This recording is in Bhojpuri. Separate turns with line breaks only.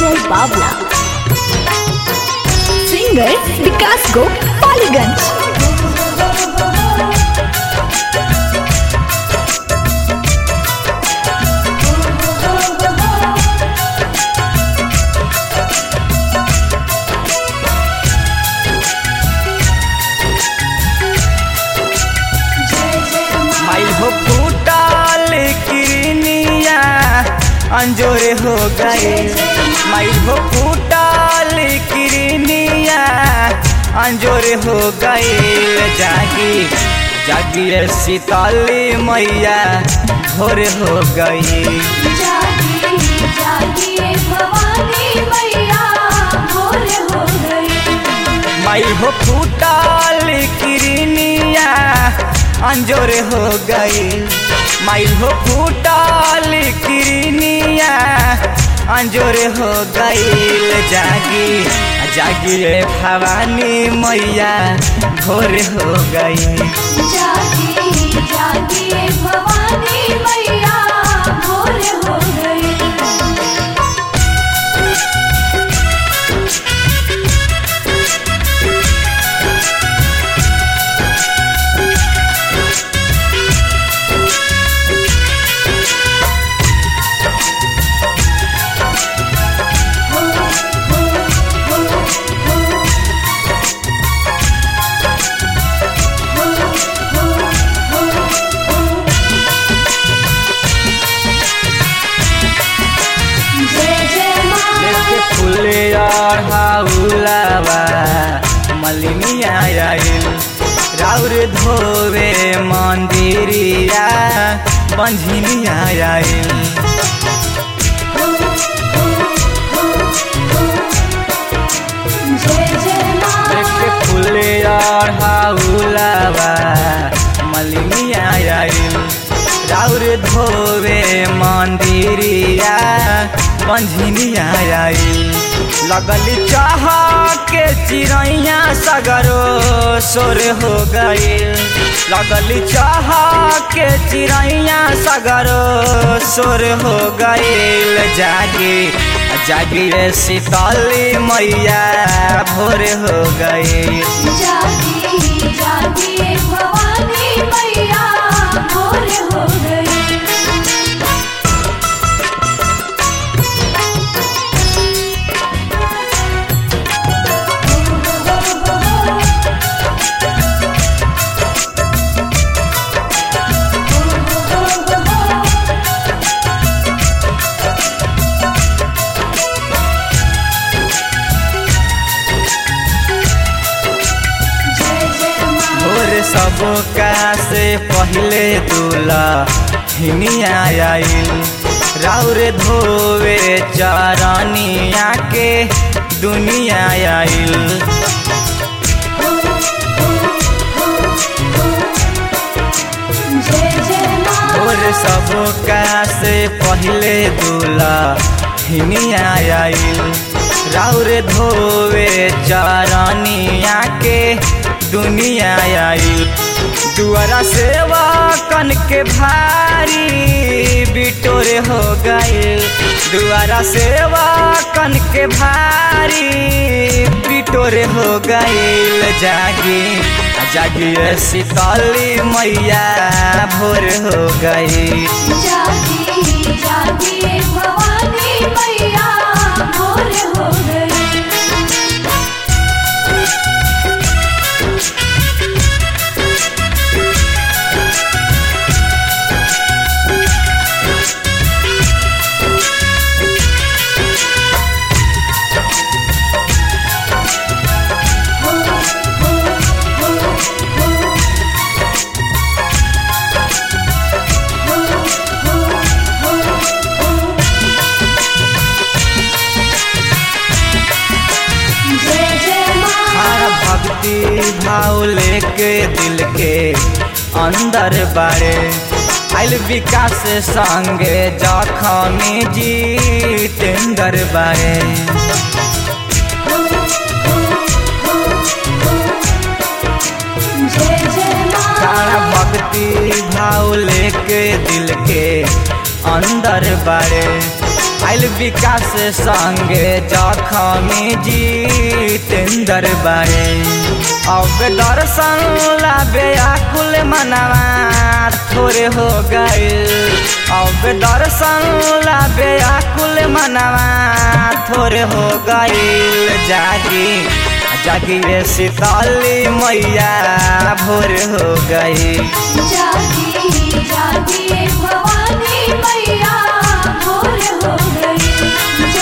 Vijay Bavla. Singer Vikas Go Paliganj.
माइल हो फूटल किरनिया अंजोरे हो गए माइल हो फूटल किरनिया अंजोरे हो गए जागी जागी रे सीताली मैया भोर हो गई
जागी जागी भवानी मैया भोर हो गई
माइल हो फूटल किरनिया अंजोरे हो गई माइल हो फूटल किरनिया अंजोरे हो गई जागी जागी रे भवानी मैया भोर हो गई
जागी जागी भवानी मैया भोर हो गई जय जय माँ
लेके फूले और हाउलावा मलिनिया आइल राउर धोवे मंदिरिया बंझिनिया आइल
जय जय माँ
लेके फूले और हाउलावा मलिनिया आइल राउर धोवे मंदिरिया बंझिनिया आइल लगल चाह के चिड़ैया सगरो सोर हो गइल लगल चाह के चिड़ैया सगरो सोर हो गइल जागी जागी रे सीताली मैया भोर हो गई
जागी जागी भवानी मैया भोर हो गई जय जय माँ
भोर सबका से पहले दूल्हा हिनिया आइल राउर धोवे चरनिया के दुनिया आइल
जय जय माँ
भोर सबका से पहले दूल्हा हिनिया आइल राउर धोवे चरनिया के दुनिया आइल दुआरा सेवा कन के भारी बिटोरे हो गइल दुआरा सेवा कन के भारी बिटोरे हो गइल जागी जागी रे सीताली मैया भोर हो गई
जागी जागी भवानी मैया भोर हो गई जय जय माँ
हर भक्ति भाव लेके दिल के अंदर बारे आइल विकास संगे जखमी जितेंद्र बारे
जय जय माँ
सारा भक्ति भाव लेके दिल के अंदर बारे आइल विकास संगे जखमी जितेंद्र बारे अब दर्शन लाबे आकुल मनवा थोड़े हो गए अब दर्शन लाबे आकुल मनवा थोड़े हो गए जागी जागी रे शीतली मैया भोर हो गई
जागी जागी भवानी मैया भोर हो गई